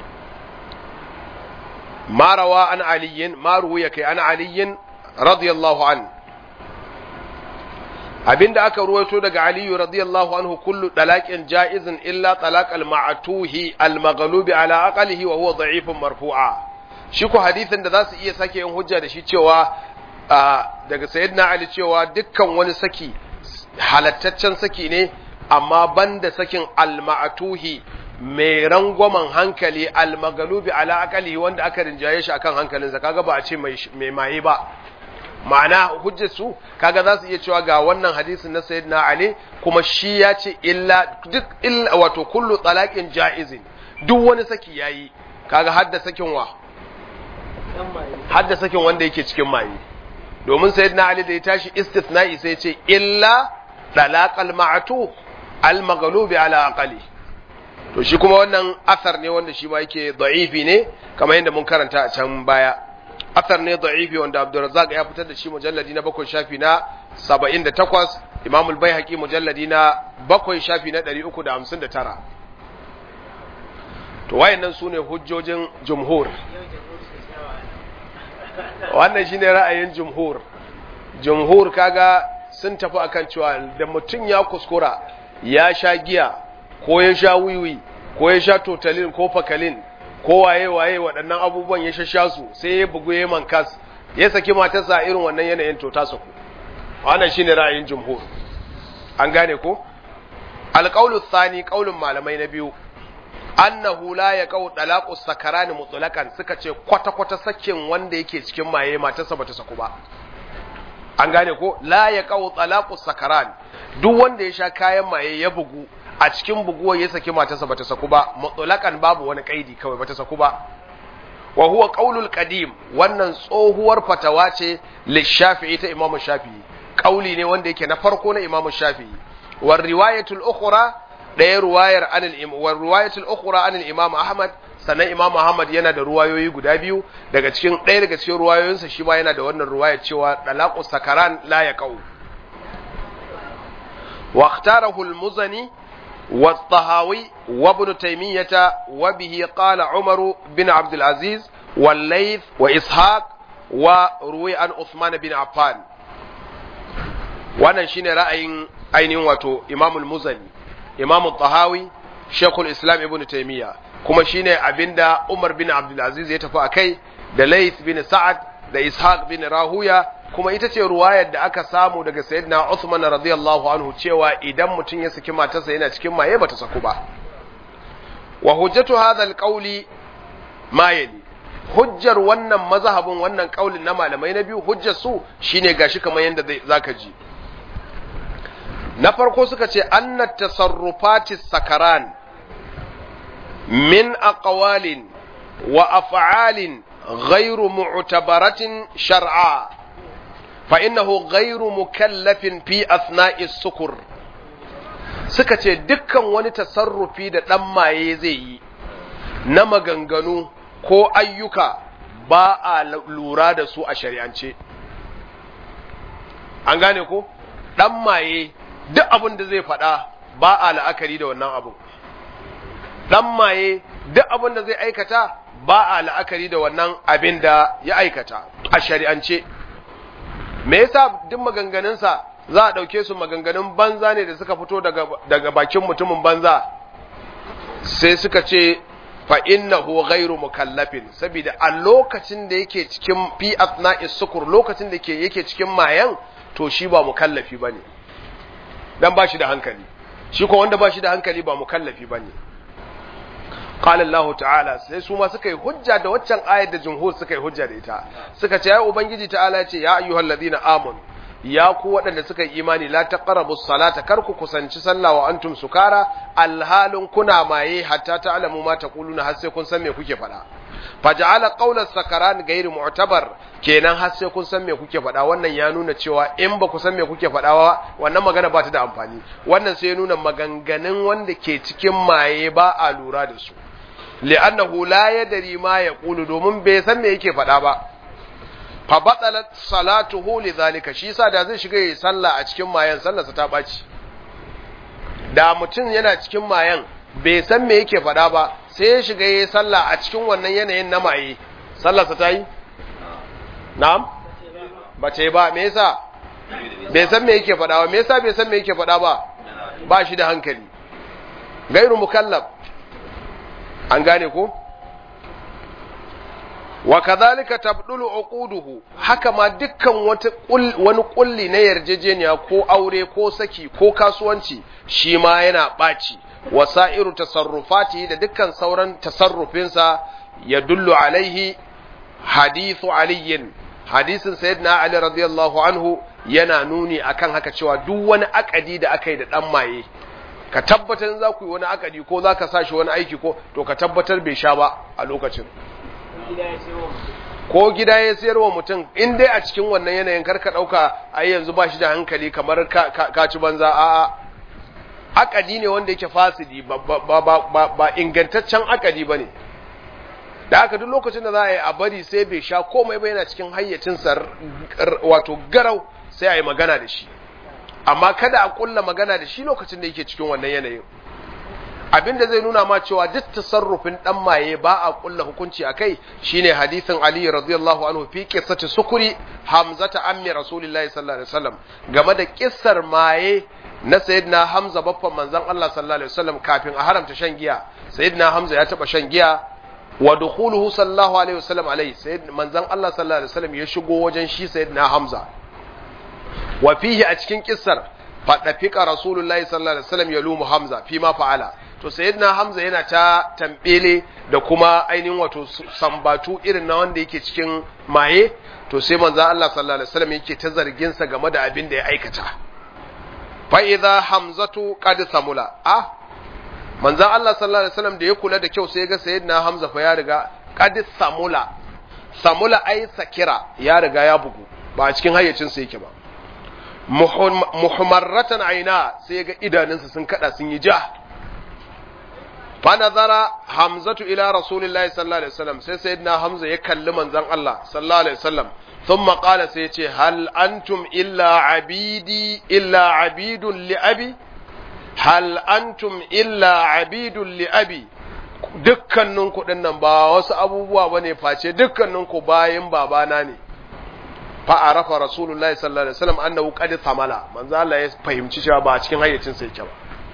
[SPEAKER 1] marawa an aliyin maruwa ya kai an aliyin radiyallahu an abinda aka ruwaito daga aliyu radiyallahu anhu kullu dalaqin ja'izin illa talaq al-ma'tuhi al-maghlubi ala aqlihi wa huwa da'ifun marfu'a shi ko hadisin da zasu iya sake yin hujja da shi cewa daga sayyidina ali cewa dukkan wani saki halattaccen saki ne amma banda sakin al-ma'tuhi mai rangwamen hankali al-maghlubi ala aqlihi wanda aka rinjaye shi akan hankalinsa kaga ba a ce mai maye ba ma'ana hujjar su kaga za su iya cewa ga wannan hadisin na sayyidina ali kuma shi ya ce illa duk illa wato kullu talaqin jaizin duk wani saki yayi kaga hadda sakin wa hadda sakin wanda yake cikin maye domin sayyidina ali da ya tashi istithna'i sai ya ce illa talaqal ma'tu al maghlubi ala aqali to shi kuma wannan asar ne wanda shi ma yake da'ifi ne kamar yadda mun karanta a can baya asar ne da'ifi wanda Abdurrazzaq ya fitar da shi mujalladi na bakwai shafi na 78 Imam al-Baihaqi mujalladi na bakwai shafi na 359 to wayannan sune hujjojin jumhur wannan shine ra'ayin jumhur jumhur kaga sun tafi akan cewa da mutum ya kuskura ya sha giya ko ya sha wiwi ko ya sha totalin ko fakalin ko waye waye waɗannan abubuwan ya shasha su sai ya bugu ya mankas ya saki matarsa irin wannan yanayin to ta saku wannan shine ra'ayin jumhur an gane ko alqaulu thani qaulun malamai na biyu annahu la yaqau talaqu sakarani mutlaqan suka ce kwata kwata sakin wanda yake cikin maye matarsa bata saku ba an gane ko la yaqau talaqu sakaran duk wanda ya sha kayan maye ya bugu a cikin buguwar ya saki matarsa bata saku ba mutlaqan babu wani kaidi kawai bata saku ba wa huwa qaulul qadim wannan tsohuwar fatawa ce lishafi'i ta imamu shafi'i kauli ne wanda yake na farko na imamu shafi'i war riwayatul ukhra daya ruwayar anil im war riwayatul ukhra anil imam ahmad sannan imam ahmad yana da ruwayoyi guda biyu daga cikin ɗaya daga cikin ruwayoyinsa shi ma yana da wannan ruwayar cewa dalaqu sakaran la yaqau wa ikhtarahu al-muzani والطهاوي وابن تيمية وبه قال عمر بن عبد العزيز والليث وإسحاق وروي عن عثمان بن عفان wannan shine ra'ayin ainihin wato Imam al-Muzani Imam al-Tahawi Sheikh al-Islam Ibn Taymiyyah kuma shine abinda Umar bin Abdul Aziz ya tafi akai da Layth bin Sa'ad da Ishaq bin Rahuya kuma ita ce ruwayar da aka samu daga sayyidina Uthman radiyallahu anhu cewa idan mutum ya saki matarsa yana cikin maye bata saku ba wa hujjatu hadha alqawli ma yali hujjar wannan mazhabin wannan kaulin na malamai na biyu hujjar su shine gashi kamar yanda zaka ji na farko suka ce anna tasarrufati sakaran min aqwalin wa af'alin ghairu mu'tabaratin shar'a فإنه غير مكلف في أثناء السكر suka ce dukkan wani tasarrufi da ɗan maye zai yi na maganganu ko ayyuka ba a lura da su a shari'ance an gane ko ɗan maye duk abin da zai faɗa ba a la'akari da wannan abin ɗan maye duk abin da zai aikata ba a la'akari da wannan abin da ya aikata a shari'ance me yasa duk maganganunsa za a ɗauke su maganganun banza ne da suka fito daga, daga bakin mutumin banza sai suka ce fa innahu ghairu mukallafin saboda a lokacin da yake cikin fi asna'is sukur lokacin da yake cikin mayan to shi ba mukallafi bane dan ba shi da hankali shi ko wanda ba shi da hankali ba mukallafi bane qala Allah ta'ala sai su ma suka yi hujja da waccan ayar da jumhur suka yi hujja da ita suka ce ya ubangiji ta'ala ce ya ayyuhal ladina amanu ya ku waɗanda suka yi imani la taqrabu salata kar ku kusanci sallah wa antum sukara alhalin kuna maye hatta ta'lamu ma taquluna har sai kun san me kuke faɗa faja'ala qawla sakaran gairu mu'tabar kenan har sai kun san me kuke faɗa wannan ya nuna cewa in ba ku san me kuke faɗa ba wannan magana ba ta da amfani wannan sai ya nuna maganganun wanda ke cikin maye ba a lura da su li'annahu la yadri ma yaqulu domin bai san me yake faɗa ba fa batalat salatuhu lidhalika shi yasa da zai shiga yi sallah a cikin mayan sallarsa ta baci da mutum yana cikin mayan bai san me yake faɗa ba sai ya shiga yi sallah a cikin wannan yanayin na maye sallarsa ta yi na'am ba ce ba me yasa bai san me yake faɗa ba me yasa bai san me yake faɗa ba ba shi da hankali gairu mukallaf an gane ko wa kadhalika tabdulu uquduhu haka ma dukkan wata wani kulli na yarjejeniya ko aure ko saki ko kasuwanci shi ma yana baci wasairu tasarrufati da dukkan sauran tasarrufinsa ya dullu alaihi hadithu aliyin hadisin sayyidina ali radiyallahu anhu yana nuni akan haka cewa duk wani akadi da aka yi da dan maye ka tabbatar za ku yi wani akadi ko za ka sa shi wani aiki ko to ka tabbatar bai sha ba a lokacin ko gida ya sayar wa mutum in dai a cikin wannan yanayin karka ɗauka ai yanzu ba shi da hankali kamar ka ci banza a'a akadi ne wanda yake fasidi ba ingantaccen akadi ba ne da haka duk lokacin da za a yi a bari sai bai sha komai ba yana cikin hayyacinsa wato garau sai a yi magana da shi amma kada a kulla magana da shi lokacin da yake cikin wannan yanayin abinda zai nuna ma cewa duk tasarrufin dan maye ba a kulla hukunci akai shine hadisin Ali radiyallahu anhu fi qissati sukuri hamzata ammi rasulillahi sallallahu alaihi wasallam game da kissar maye na sayyidina Hamza baffan manzon Allah sallallahu alaihi wasallam kafin a haramta shan giya sayyidina Hamza ya taba shan giya wa dukhuluhu sallallahu alaihi wasallam alaihi sayyid manzon Allah sallallahu alaihi wasallam ya shigo wajen shi sayyidina Hamza wa fihi a cikin kissar fadafika rasulullahi sallallahu alaihi wasallam ya lumu Hamza fi ma fa'ala to sayyidina Hamza yana ta tambele da kuma ainihin wato sambatu irin na wanda yake cikin maye to sai manzon Allah sallallahu alaihi wasallam yake ta zargin sa game da abin da ya aikata fa idza hamzatu qad samula ah manzan Allah sallallahu alaihi wasallam da ya kula da kyau sai ya ga sayyidina Hamza fa ya riga qad samula samula ai sakira ya riga ya bugu ba a cikin hayyacin sa yake ba muhammaratan aina sai ya ga idanunsa sun kada sun yi ja fa nazara hamzatu ila rasulillahi sallallahu alaihi wasallam sai sayyidina Hamza ya kalli manzan Allah sallallahu alaihi wasallam ثم قال سيتي هل أنتم إلا عبيدي إلا عبيد لأبي hal antum illa abidun li abi dukkaninku dinnan ba wasu abubuwa bane face dukkaninku bayin babana ne fa arafa rasulullahi sallallahu alaihi wasallam annahu qad thamala manzo Allah ya fahimci cewa ba a cikin hayyacin sa yake ba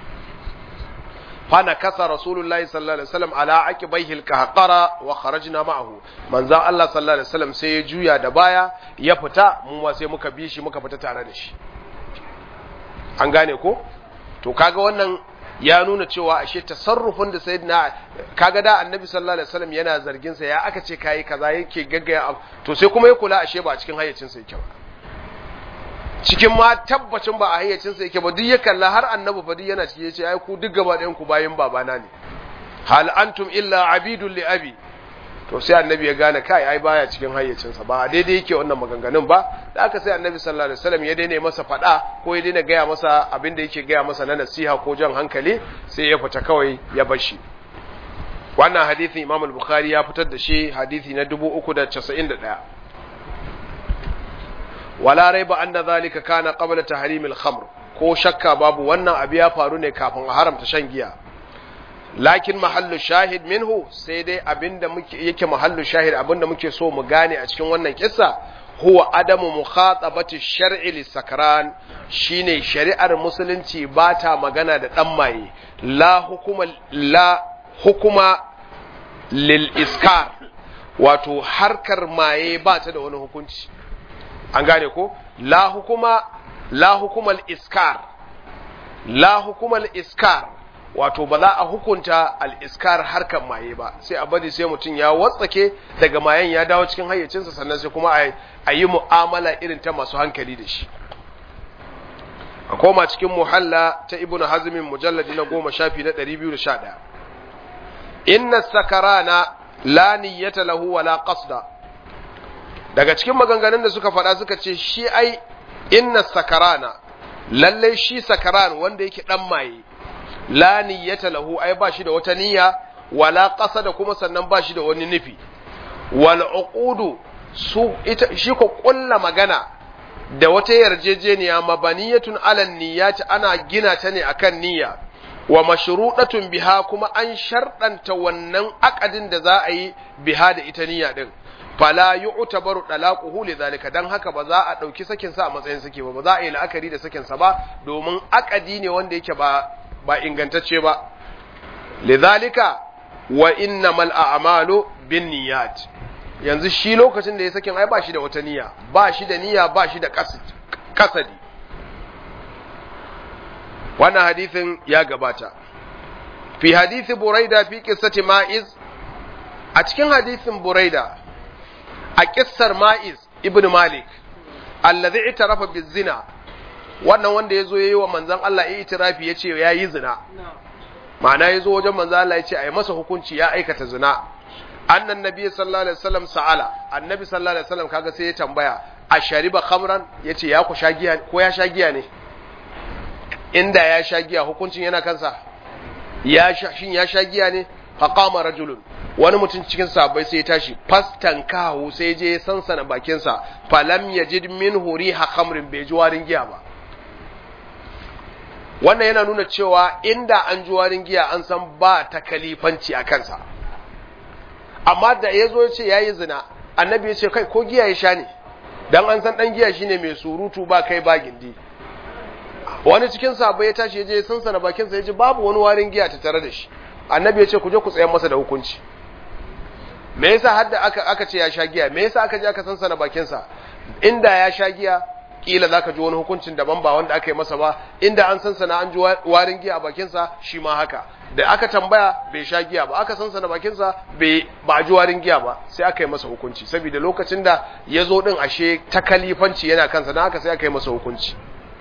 [SPEAKER 1] fa nakasa rasulullahi sallallahu alaihi wasallam ala aqibaihi alqahqara wa kharajna ma'ahu manzo Allah sallallahu alaihi wasallam sai ya juya da baya ya fita mu ma sai muka bi shi muka fita tare da shi an gane ko to kaga wannan ya nuna cewa ashe tasarrufin da sayyidina kaga da annabi sallallahu alaihi wasallam yana zargin sa ya aka ce kai kaza yake gaggaya to sai kuma ya kula ashe ba a cikin hayyacin sa yake ba cikin ma tabbacin ba a hayyacin sa yake ba duk ya kalla har annabi fa duk yana ciki yace ai ku duk gaba ɗayan ku bayin babana ne hal antum illa abidul li abi to sai annabi ya gane kai ai baya cikin hayyacinsa ba daidai yake wannan maganganun ba da aka sai annabi sallallahu alaihi wasallam ya daina masa fada ko ya daina gaya masa abin da yake gaya masa na nasiha ko jan hankali sai ya fita kawai ya bar shi wannan hadisin Imam al-Bukhari ya fitar da shi hadisi na 391 wala raiba anna zalika kana qabla tahrim al-khamr ko shakka babu wannan abu ya faru ne kafin a haramta shan giya lakin mahallu shahid minhu sai dai abinda muke yake mahallu shahid abinda muke so mu gane a cikin wannan kissa huwa adamu mukhatabati shar'i lisakran shine shari'ar musulunci ba ta magana da dan maye la hukuma la hukuma lil iskar wato harkar maye ba ta da wani hukunci an gane ko la hukuma la hukumal iskar la hukumal iskar wato ba za a hukunta al'iskar harkar maye ba sai a bari sai mutum ya watsake daga mayen ya dawo cikin hayyacinsa sannan sai kuma a yi mu'amala irin ta masu hankali da shi a koma cikin muhalla ta ibn hazmin mujalladi na goma shafi na ɗari biyu da sha ɗaya inna sakarana la niyyata lahu wala qasda daga cikin maganganun da suka faɗa suka ce shi ai inna sakarana lallai shi sakaran wanda yake ɗan maye la niyyata lahu ai ba shi da wata niyya wala qasada kuma sannan ba shi da wani nufi wal uqudu su ita shi ko kulla magana da wata yarjejeniya mabaniyatun alan niyyati ana gina ta ne akan niyya wa mashruɗatun biha kuma an sharɗanta wannan akadin da za a yi biha da ita niyya din fala yu'tabaru talaquhu lidhalika dan haka ba za a dauki sakin sa a matsayin sake ba ba za a yi la'akari da sakin sa ba domin akadi ne wanda yake ba ba ingantacce ba lidhalika wa innamal a'malu binniyat yanzu shi lokacin da ya sakin ai ba shi da wata niyya ba shi da niyya ba shi da kasadi wannan hadithin ya gabata fi hadithi buraida fi qissati ma'iz a cikin hadithin buraida a kissar ma'iz ibn malik allazi itarafa bizina wannan wanda yazo yayi wa manzon Allah ya itirafi yace yayi zina ma'ana yazo wajen manzon Allah yace ai masa hukunci ya aikata zina annan nabi sallallahu alaihi wasallam sa'ala annabi sallallahu alaihi wasallam kaga sai ya tambaya a shariba khamran yace ya ku shagiya ko ya shagiya ne inda ya shagiya hukuncin yana kansa ya shin ya shagiya ne faqama rajulun wani mutum cikin sahabbai sai ya tashi fastan kahu sai je ya sansana bakinsa falam yajid min riha khamrin bai ji warin giya ba wannan yana nuna cewa inda an ji warin giya an san ba ta kalifanci a kansa amma da ya zo ya ce ya yi zina annabi ya ce kai ko giya ya sha ne dan an san dan giya shine mai surutu ba kai ba gindi wani cikin sahabbai ya tashi ya je sansana bakinsa ya ji babu wani warin giya ta tare da shi annabi ya ce ku je ku tsayar masa da hukunci me yasa hadda aka aka ce ya sha giya me yasa aka je aka sansana bakin sa inda ya sha giya kila zaka ji wani hukuncin daban ba wanda aka yi masa ba inda an sansana an ji warin giya a bakin sa shi ma haka da aka tambaya bai sha giya ba aka sansana bakin sa bai ba ji warin giya ba sai aka yi masa hukunci saboda lokacin da ya zo din ashe ta kalifanci yana kansa dan haka sai aka yi masa hukunci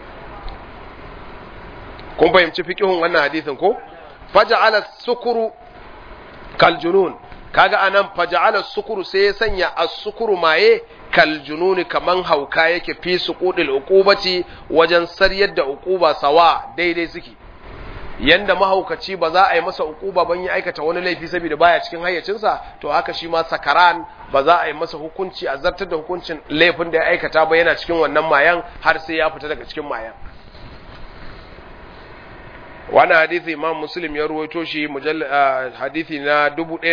[SPEAKER 1] kun fahimci fiqihun wannan hadisin ko faja'ala sukuru kal junun kaga anan faja'ala sukuru sai ya sanya as-sukuru maye kal jununi kaman hauka yake fi suqudil uqubati wajen saryar da uquba sawa daidai suke yanda mahaukaci ba za a yi masa uquba ban ya aikata wani laifi saboda baya cikin hayyacinsa to haka shi ma sakaran ba za a yi masa hukunci a zartar da hukuncin laifin da ya aikata ba yana cikin wannan mayan har sai ya fita daga cikin mayan wani hadithi imam muslim ya ruwaito shi hadithi na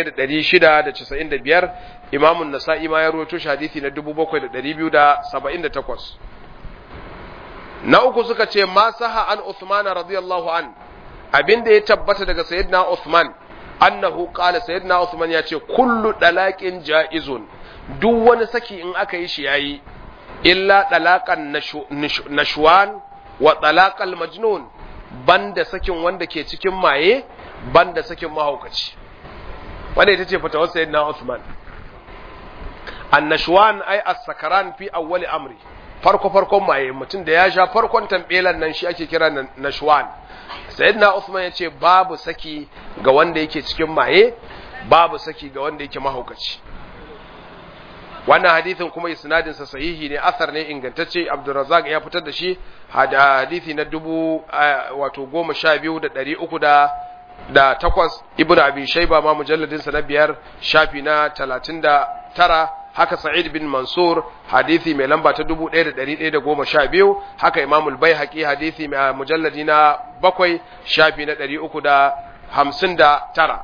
[SPEAKER 1] 1695 imamun nasa'i ma ya ruwaito shi hadithi na 7278 na uku suka ce ma saha an Uthman radiyallahu an abinda ya tabbata daga sayyidina Uthman annahu qala sayyidina Uthman ya ce kullu dalaqin jaizun duk wani saki in aka yi shi yayi illa dalaqan nashwan wa dalaqal majnun banda sakin wanda ke cikin maye banda sakin mahaukaci wanda ita ce fatawar sayyidina Uthman annashwan ay as-sakaran fi awwali amri farko farkon maye mutum da ya sha farkon tambelan nan shi ake kira nashwan sayyidina Uthman ya ce babu saki ga wanda yake cikin maye babu saki ga wanda yake mahaukaci wannan hadithin kuma isnadin sa sahihi ne asar ne ingantacce Abdurrazzaq ya fitar da shi hadithi na dubu wato goma sha biyu da ɗari uku da da takwas ibn abi shaiba ma mujalladin sa na biyar shafi na talatin da tara haka sa'id bin mansur hadithi mai lamba ta dubu ɗaya da ɗari ɗaya da goma sha biyu haka imamul bai haƙi hadithi mai mujalladi na bakwai shafi na ɗari uku da hamsin da tara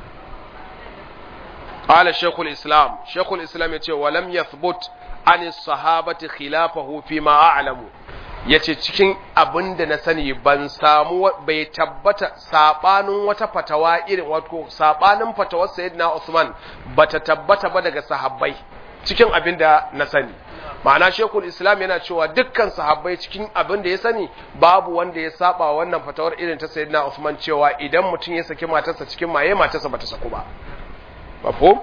[SPEAKER 1] قال شيخ الإسلام شيخ الإسلام يقول ولم يثبت عن الصحابة خلافه فيما أعلم yace cikin abin da na sani ban samu bai tabbata sabanin wata fatawa irin wato sabanin fatawar sayyidina Usman bata tabbata ba daga sahabbai cikin abin da na sani ma'ana shekul islam yana cewa dukkan sahabbai cikin abin da ya sani babu wanda ya saba wannan fatawar irin ta sayyidina Usman cewa idan mutum ya saki matarsa cikin maye matarsa bata saku ba مفهوم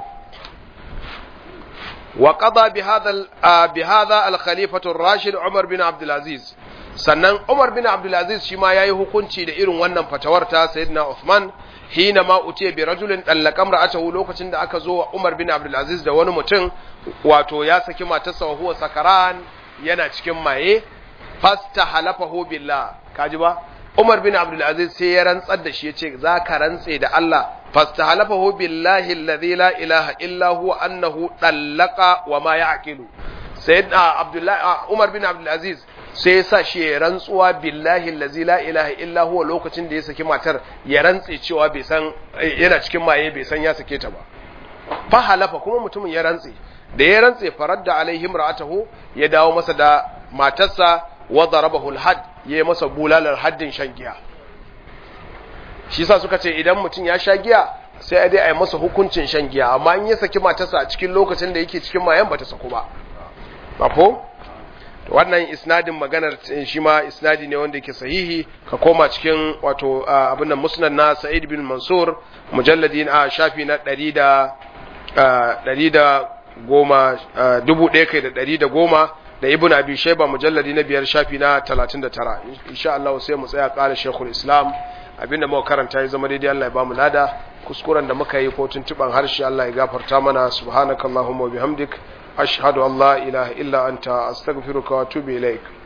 [SPEAKER 1] وقضى بهذا بهذا الخليفة الراشد عمر بن عبد العزيز sannan Umar bin Abdul Aziz shi ma yayi hukunci da irin wannan fatawar ta Sayyidina Uthman hina ma utiya bi rajulin dallaqam ra'atahu lokacin da aka zo wa Umar bin Abdul Aziz da wani mutum wato ya saki matarsa wa huwa sakaran yana cikin maye fasta halafahu billah kaji ba Umar bin Abdul Aziz sai ya rantsar da shi yace za ka rantse da Allah fastahalafahu billahi alladhi la ilaha illa huwa annahu dallaqa wa ma ya'qilu sayyidina Abdullah Umar bin Abdul Aziz sai ya sa shi ya rantsuwa billahi allazi la ilaha illa huwa lokacin da ya saki matar ya rantse cewa bai san yana cikin maye bai san ya sake ta ba fa halafa kuma mutumin ya rantse da ya rantse faradda alaihim ra'atahu ya dawo masa da matarsa wa darabahu alhad ya yi masa bulalar haddin shan giya shi sa suka ce idan mutum ya sha giya sai a dai a yi masa hukuncin shan giya amma in ya saki matarsa a cikin lokacin da yake cikin mayan bata saku ba mafo wannan isnadin maganar shi ma isnadi ne wanda yake sahihi ka koma cikin wato abin nan musnad na Sa'id bin Mansur mujalladin a shafi na 100 da 100 da goma dubu ɗaya kai da ɗari da goma da ibn abi shaiba mujalladi na biyar shafi na talatin da tara insha Allah sai mu tsaya ƙara shekul islam abinda muka karanta ya zama daidai Allah ya bamu lada kuskuren da muka yi ko tuntuban harshe Allah ya gafarta mana subhanakallahumma wa bihamdik ashhadu an la ilaha illa anta astaghfiruka wa atubu ilaik